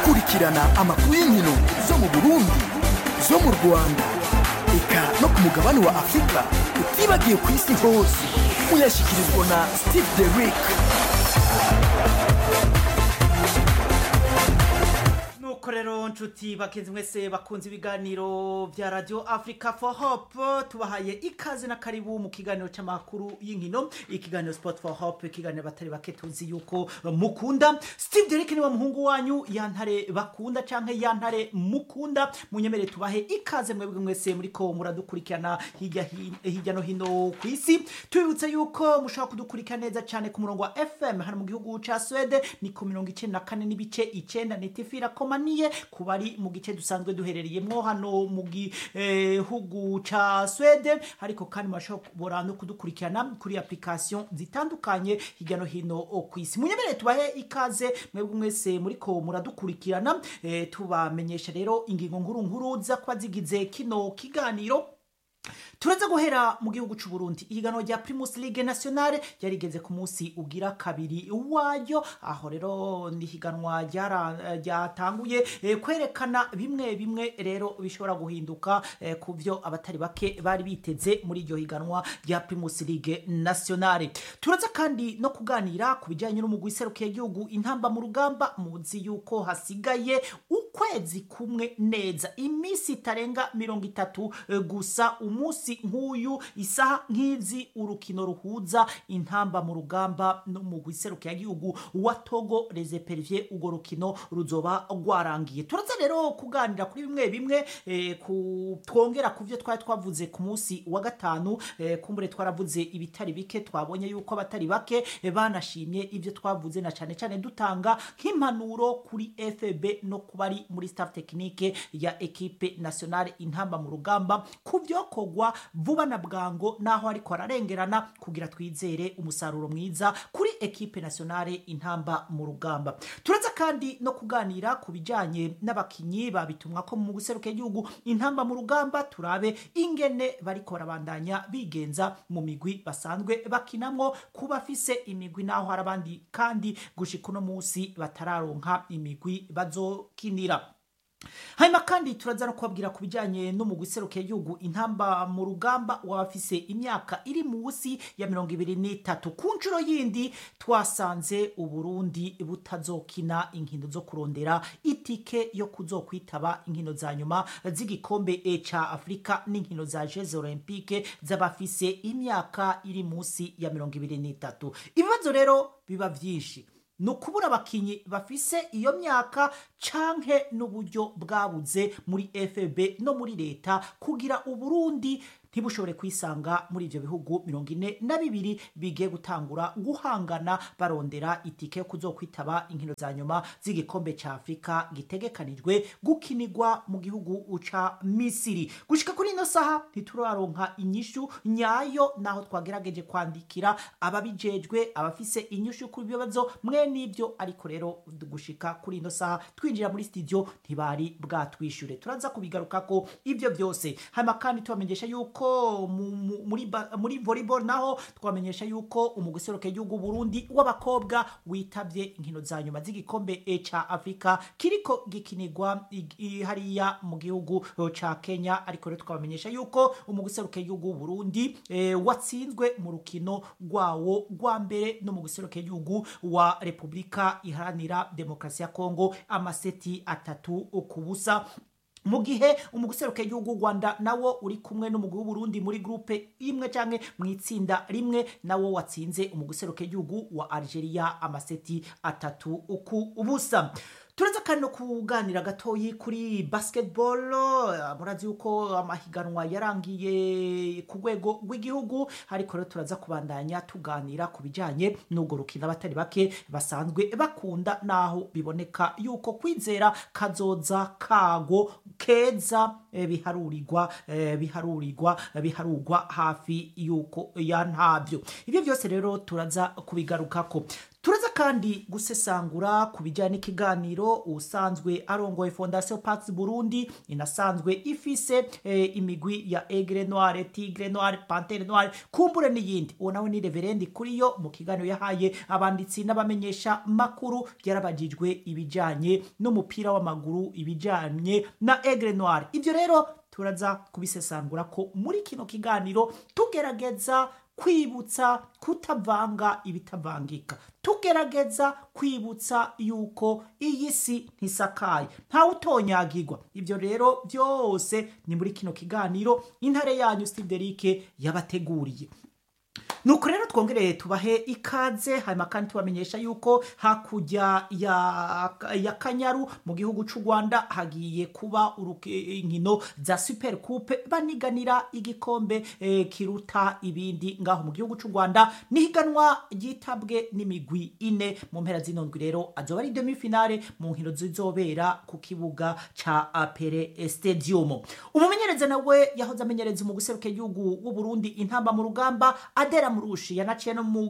kurikirana amakuru y'inkino zo mu burundi zo mu rwanda eka no ku mugabane wa afurika utibagiye ku isi hose muyashyikirizwa na steve derick nuko rero nshuti bakenzi mwese bakunze ibiganiro bya radio africa for hope tubahaye ikaze na karibu mu kiganiro cy'amakuru y'inkino ikiganiro sport for hope ikiganiro batari bake tuzi yuko mukunda steve derek niwe muhungu wanyu yantare bakunda canke yantare mukunda munyemere tubahe ikaze mwebwe mwese muriko muradukurikirana hirya hin- hirya no hino ku isi tubibutse yuko mushobora kudukurikira neza cyane ku murongo wa fm hano mu gihugu ca swede ni ku mirongo icenda na kane n'ibice icenda netifira komaniye ku bari mu gice dusanzwe duherereyemwo hano mu gihugu ca swede ariko kandi murashobora no kudukurikirana kuri application zitandukanye hirya no hino ku isi munyemere tubahe ikaze mwebwe mwese muriko muradukurikirana eh, tubamenyesha rero ingingo nkuru nkuru za kuba zigize kino kiganiro turaza guhera mu gihugu cy'u Burundi ihiganwa rya Primus League Nationale ryarigeze ku munsi ugira kabiri wayo aho rero ni ihiganwa ryara- ryatanguye eh, kwerekana bimwe bimwe rero bishobora guhinduka eh, ku byo abatari bake bari biteze muri iryo higanwa rya Primus League Nationale turaza kandi no kuganira ku bijyanye n'umugwi iserukiye igihugu intamba mu rugamba muzi yuko hasigaye ukwezi kumwe neza iminsi itarenga mirongo itatu eh, gusa umunsi nk'uyu isaha nk'izi urukino ruhuza intamba mu rugamba n'umugwi iserukiye igihugu wa Togo Les Perviers urwo rukino ruzoba rwarangiye turaza rero kuganira kuri bimwe bimwe eh, ku twongera ku byo twari twavuze ku munsi wa gatanu eh, kumbure twaravuze ibitari bike twabonye yuko abatari bake eh, banashimye ibyo twavuze na cyane cyane dutanga nk'impanuro kuri FB no ku bari muri staff technique ya equipe nationale intamba mu rugamba ku byokorwa vuba na bwango naho ariko ararengerana kugira twizere umusaruro mwiza kuri equipe nationale intamba mu rugamba turaza kandi no kuganira ku bijyanye n'abakinyi babitumwa ko mu guseruka igihugu intamba mu rugamba turabe ingene bariko barabandanya bigenza mu migwi basanzwe bakinamwo ku bafise imigwi naho hari abandi kandi gushika uno munsi batararonka imigwi bazokinira hanyuma kandi turaza no kubabwira ku bijyanye n'umugwi iserukiye igihugu intamba mu rugamba w'abafise imyaka iri munsi ya mirongo ibiri n'itatu ku nshuro yindi twasanze uburundi butazokina inkino zo kurondera itike yo kuzokwitaba inkino za nyuma z'igikombe e ca afurika n'inkino za jeux olympique z'abafise imyaka iri munsi ya mirongo ibiri n'itatu ibibazo rero biba byinshi ni ukubura abakinyi bafise iyo myaka canke n'uburyo bwabuze muri fb no muri leta kugira uburundi ntibushobore kwisanga muri ivyo bihugu mirongo ine na bibiri bigiye gutangura guhangana barondera itike yo kuzokwitaba inkino za nyuma z'igikombe ca afurika gitegekanijwe gukinirwa mu gihugu ca misiri gushika kuri ino saha ntituraronka inyishu nyayo naho twagerageje kwandikira ababijejwe abafise inyishu ku bibazo mwe n'ibyo ariko rero gushika kuri ino saha twinjira muri studio ntibari bwatwishure turaza kubigarukako ivyo byose hanyuma kandi tubamenyesha yuko mu- mu- muri, ba- muri volleyball naho twamenyesha yuko umugwi userukiye igihugu Burundi w'abakobwa witabye inkino za nyuma z'igikombe e ca Afrika kiriko gikinirwa i- i- hariya mu gihugu eh, ca Kenya ariko rero twabamenyesha yuko umugwi userukiye igihugu Burundi eh, watsinzwe mu rukino rwawo rwa mbere no mu guserukiye igihugu wa Repubulika iharanira demokarasi ya Kongo amaseti atatu ku busa mu gihe umuguseruka igihugu u Rwanda nawo uri kumwe n'umugwi w'Uburundi muri groupe imwe canke mu itsinda rimwe nawo watsinze umuguseruka igihugu wa Algeria amaseti atatu ku ubusa turaza kandi no kuganira gatoyi kuri basketball eh, murazi yuko amahiganwa yarangiye ku rwego rw'igihugu ariko rero turaza kubandanya tuganira ku bijyanye n'ubwo rukino abatari bake basanzwe bakunda naho biboneka yuko kwizera kazoza kago keza eh, biharurirwa eh, biharurirwa eh, biharurwa hafi yuko ya ntabyo ibyo byose rero turaza kubigarukako turaza kandi gusesangura ku bijyanye n'ikiganiro usanzwe arongoye fondasiyo Pax Burundi inasanzwe ifise eh, imigwi ya Aigle Noire, Tigre Noire, Pantere Noire, kumbure n'iyindi uwo nawe ni reverendi kuri yo mu kiganiro yahaye abanditsi n'abamenyesha makuru yarabajijwe ibijyanye n'umupira w'amaguru ibijyanye na Aigle Noire ibyo rero turaza kubisesangura ko muri kino kiganiro tugerageza kwibutsa kutavanga ibitavangika tugerageza kwibutsa yuko iyi si ntisakaye ntawe utonyagirwa ibyo rero byose ni muri kino kiganiro intare yanyu Steve yabateguriye nuko rero twongereye tubahe ikaze hanyuma kandi tubamenyesha yuko hakurya ya, ya kanyaru mu gihugu cy'u rwanda hagiye kuba uruke- inkino za super coupe baniganira igikombe eh, kiruta ibindi ngaho mu gihugu cy'u rwanda nihiganwa ryitabwe n'imigwi ine mu mpera z'inondwi rero azoba ari demi finale mu nkino zizobera ku kibuga ca apere stadium umumenyereza nawe yahoze amenyereza mu guseruka igihugu w'u Burundi intamba mu rugamba adera murushi yanaciye no mu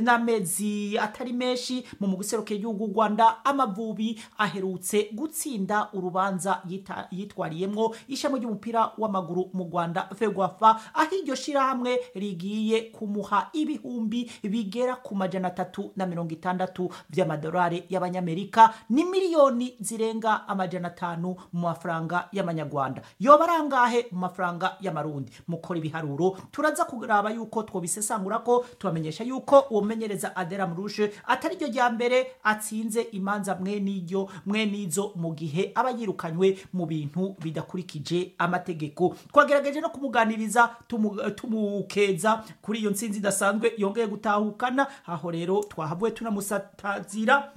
n'amezi atari menshi mu mu guseruka igihugu w'u Rwanda amavubi aherutse gutsinda urubanza yita- yitwariyemwo ishami ry'umupira w'amaguru mu Rwanda Fegwafa aho iryo shirahamwe rigiye kumuha ibihumbi bigera ku majana atatu na mirongo itandatu by'amadolari y'abanyamerika ni miliyoni zirenga amajana atanu mu mafaranga y'amanyarwanda yoba ari angahe mu mafaranga y'amarundi mukora ibiharuro turaza kuraba yuko twobisesangura ko tubamenyesha yuko uwo mumenyereza adera murushe atari ryo rya mbere atsinze imanza mwe n'iryo mwe n'izo mu gihe aba yirukanywe mu bintu bidakurikije amategeko twagerageje no kumuganiriza tumu- tumukeza kuri iyo nsinzi idasanzwe yongeye gutahukana aho rero twahavuye tunamusatazira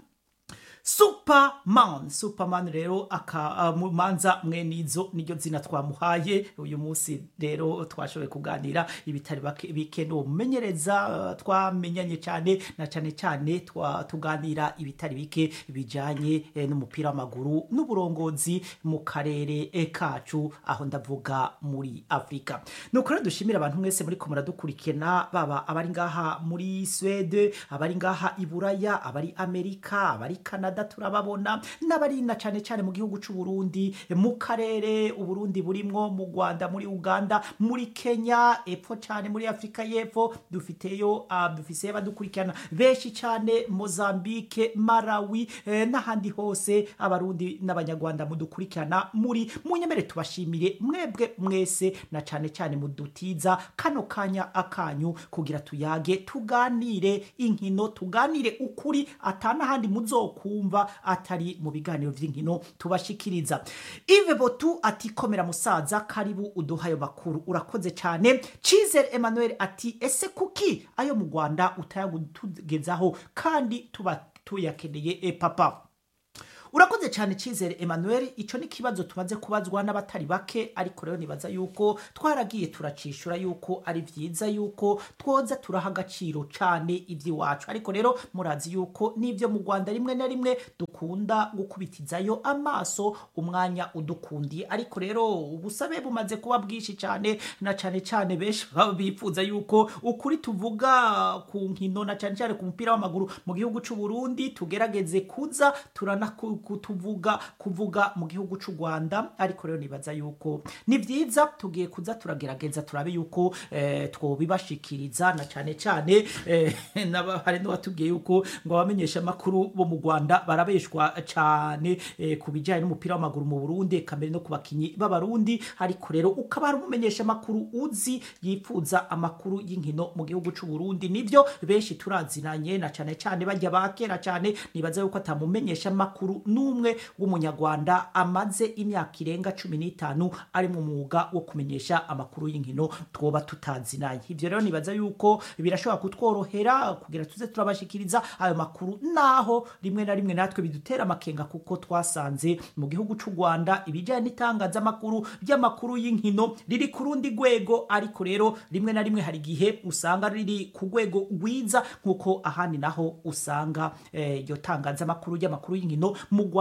superman superman rero akamumanza mwe nizo niryo zina twamuhaye uyu munsi rero twashoboye kuganira ibitari bake- bike n'uwo mumenyereza uh, twamenyanye cyane na cyane cyane twa- tuganira ibitari bike bijanye eh, n'umupira w'amaguru n'uburongozi mu karere eh, kacu aho ndavuga muri afurika nuko rero dushimira abantu mwese muri ko muradukurikirana baba abari ngaha muri swede abari ngaha i buraya abari amerika abari canada turababona n'abari na cyane cyane mu gihugu cy'u Burundi mu karere uburundi burimwo mu rwanda muri uganda muri kenya epfo cyane muri afurika y'epfo dufiteyo uh, dufiseyo abadukurikirana benshi cyane mozambique malawi eh, n'ahandi hose abarundi n'abanyarwanda mudukurikirana muri munyemere tubashimire mwebwe mwese na cyane cyane mudutiza kano kanya akanyu kugira tuyage tuganire inkino tuganire ukuri atanahandi muzokumva atari mu biganiro vy'inkino tubashikiriza ive botu ati komera musaza karibu uduha ayo makuru urakoze cyane cizere emmanuel ati ese kuki ayo mu rwanda utayagutugezaho kandi tuba tuyakeneye e papa urakoze cyane cyizere emmanuel icyo ni ikibazo tumaze kubazwa n'abatari bake ariko rero nibaza yuko twaragiye turacishura yuko ari byiza yuko twoza turaha agaciro cyane iby'iwacu ariko rero murazi yuko n'ibyo mu rwanda rimwe na rimwe dukunda gukubitizayo amaso umwanya udukundiye ariko rero ubusabe bumaze kuba bwinshi cyane na cyane cyane benshi baba bifuza yuko ukuri tuvuga ku nkino na cyane cyane ku mupira w'amaguru mu gihugu cy'u Burundi tugerageze kuza turana kutuvuga kuvuga mu gihugu cy'u Rwanda ariko rero nibaza yuko ni byiza tugiye kuza turagerageza turabe yuko eh, twobibashikiriza na cyane cyane eh, n'aba- hari n'uwatubwiye yuko ngo abamenyesha amakuru bo mu Rwanda barabeshwa cyane eh, ku bijyanye n'umupira w'amaguru mu Burundi kamere no ku bakinyi b'abarundi ariko rero ukaba ari umumenyesha amakuru uzi yifuza amakuru y'inkino mu gihugu cy'u Burundi nivyo benshi turazinanye na cyane cyane bajya bakera cyane nibaza yuko atamumenyesha amakuru n'umwe w'umunyarwanda amaze imyaka irenga cumi n'itanu ari mu mwuga wo kumenyesha amakuru y'inkino twoba tutazinanye ivyo rero nibaza yuko birashobora kutworohera kugira tuze turabashikiriza ayo makuru naho rimwe na rimwe natwe bidutera amakenga kuko twasanze mu gihugu cy'u Rwanda ibijyanye n'itangazamakuru ry'amakuru y'inkino riri ku rundi rwego ariko rero rimwe na rimwe hari igihe usanga riri ku rwego rwiza nk'uko ahandi naho usanga eh, iryo tangazamakuru ry'amakuru y'inkino mu Rwanda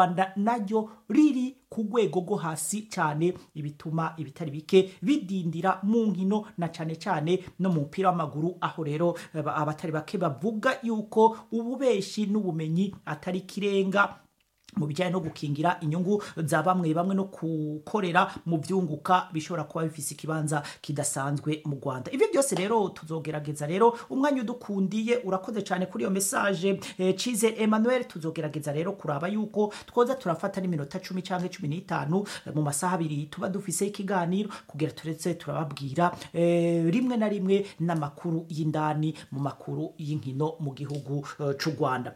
rwanda naryo riri ku rwego rwo hasi cyane ibituma ibitari bike bidindira mu nkino na cyane cyane no mu mupira w'amaguru aho rero eh, abatari bake bavuga yuko ububeshi n'ubumenyi atari kirenga mu bijyanye no gukingira inyungu za bamwe bamwe no gukorera mu byunguka bishobora kuba bifise ikibanza kidasanzwe mu rwanda ibyo byose rero tuzogerageza rero umwanya udukundiye urakoze cyane kuri iyo mesaje eh, cize emmanuel tuzogerageza rero kuraba yuko twoza turafata n'iminota cumi cyangwa cumi n'itanu eh, mu masaha abiri tuba dufise ikiganiro kugira turetse turababwira eh, rimwe na rimwe n'amakuru y'indani mu makuru y'inkino mu gihugu eh, c'u rwanda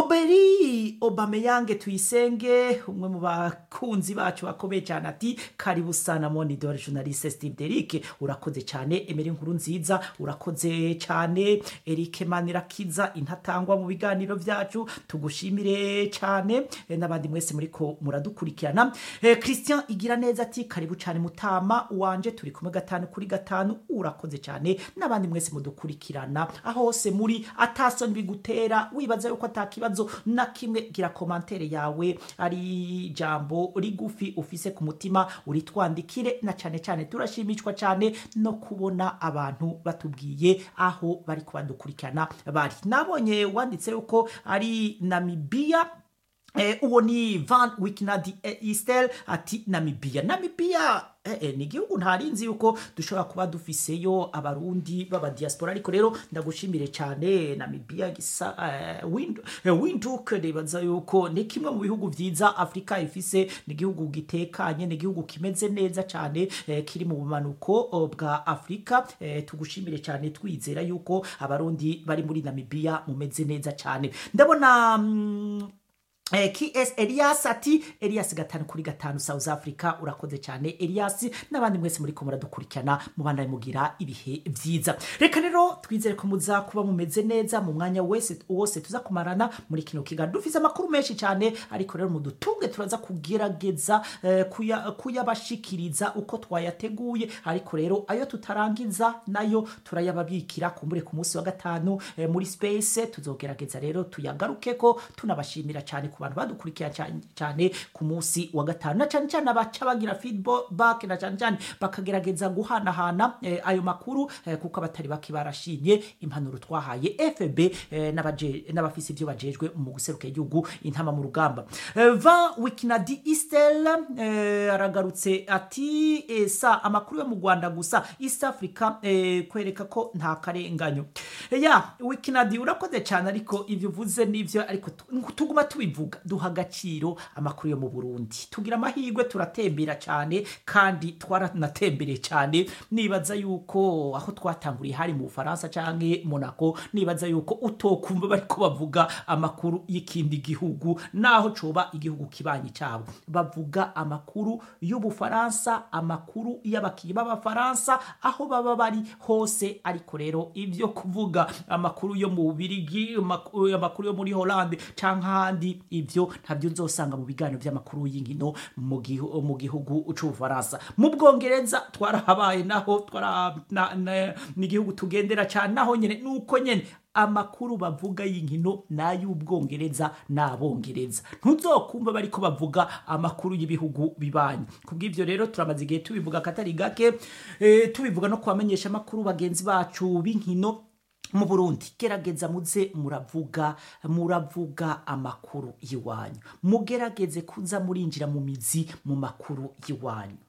oberi obameyange tuyisenge umwe mu bakunzi bacu bakomeye cyane ati karibu sana monidore journaliste steve derike urakoze cyane emeri nkuru nziza urakoze cyane erike manirakiza intatangwa mu biganiro byacu tugushimire cyane eh, n'abandi mwese muriko muradukurikirana Eh, christian igira neza ati karibu cyane mutama wanje turi kumwe gatanu kuri gatanu urakoze cyane n'abandi mwese mudukurikirana aho hose muri atasoni bigutera wibaza yuko atakibazo na kimwe gira komantere yawe ari ijambo rigufi ufise ku mutima uritwandikire na cyane cyane turashimishwa cyane no kubona abantu batubwiye aho bari kubadukurikirana bari nabonye wanditse yuko ari namibiya Eh, uwo ni van wikinadi eh, istel ati namibia namibia eh, eh, ni igihugu ntarinzi yuko dushobora kuba dufiseyo abarundi b'abadiaspora ariko rero ndagushimire cyane namibia gisa eh, Wind- eh, windhoek nibaza yuko ni kimwe mu bihugu vyiza afurika ifise ni igihugu gitekanye ni igihugu kimeze neza cyane eh, kiri mu bumanuko oh, bwa afurika eh, tugushimire cyane twizera yuko abarundi bari muri namibia mumeze neza cyane ndabona mm, Eh, ks elias ati elias gatanu kuri gatanu south africa urakoze cyane elias n'abandi mwese muri ko muradukurikirana mubandanye mugira ibihe byiza reka rero twizere ko muza kuba mumeze neza mu mwanya wese wose tuza kumarana muri kino kiganiro dufise amakuru menshi cyane ariko rero mudutunge turaza kugerageza eh, kuya- kuyabashikiriza uko twayateguye ariko rero ayo tutarangiza nayo turayababikira kumbure ku munsi wa gatanu eh, muri space tuzogerageza rero tuyagaruke ko tunabashimira cyane ku bantu badukurikira cyane- cyane ku munsi wa gatanu na cyane cyane abaca bagira feedback na cyane cyane bakagerageza guhanahana eh, ayo makuru eh, kuko abatari bake barashimye impanuro twahaye fb eh, n'abaje- n'abafise ibyo bajejwe mu guseruka igihugu intama mu rugamba Eh, va wikinadi istel eh, aragarutse ati eh, sa amakuru yo mu rwanda gusa east africa eh, kwereka ko nta karenganyo Eh, ya wikinadi urakoze cyane ariko ibyo uvuze nivyo ariko tu- tuguma tubivuga duha agaciro amakuru yo mu burundi tugira amahirwe turatembera cyane kandi twaranatembereye cyane nibaza yuko aho twatanguriye hari mu bufaransa canke monaco nibaza yuko utokumva bariko bavuga amakuru y'ikindi gihugu naho coba igihugu kibanyi cyabo bavuga amakuru y'ubufaransa amakuru y'abakinnyi b'abafaransa aho baba bari hose ariko rero ibyo kuvuga amakuru yo mu bubirigi amakuru amakuru yo muri holande canke ahandi ibyo ntabyo nzosanga mu biganiro by'amakuru y'inkino mu gihu- mu gihugu c'ubufaransa mu bwongereza twarahabaye naho twara na- na- ni igihugu tugendera cyane naho nyene nuko nyene amakuru bavuga y'inkino n'ay'ubwongereza n'abongereza ntuzokumva bariko bavuga amakuru y'ibihugu bibanyi kubw'ivyo rero turamaze igihe tubivuga katari gake eh, tubivuga no kubamenyesha amakuru bagenzi bacu b'inkino mu burundi gerageza muze muravuga muravuga amakuru y'iwanyu mugerageze kuza murinjira mu mizi mu makuru y'iwanyu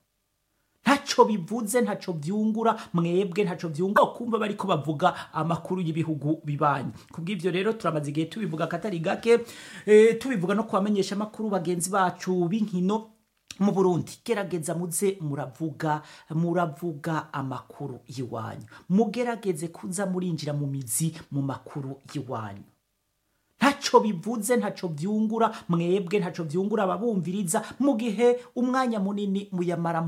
ntaco bivuze ntaco vyungura mwebwe ntaco vyungura kumva bariko bavuga amakuru y'ibihugu bibanyi kubw'ivyo rero turamaze igihe tubivuga katari gake eh, tubivuga no kubamenyesha amakuru bagenzi bacu b'inkino mu burundi gerageza muze muravuga muravuga amakuru y'iwanyu mugerageze kuza murinjira mu mizi mu makuru y'iwanyu ntaco bivuze ntaco vyungura mwebwe ntaco vyungura ababumviriza mu gihe umwanya munini muyamara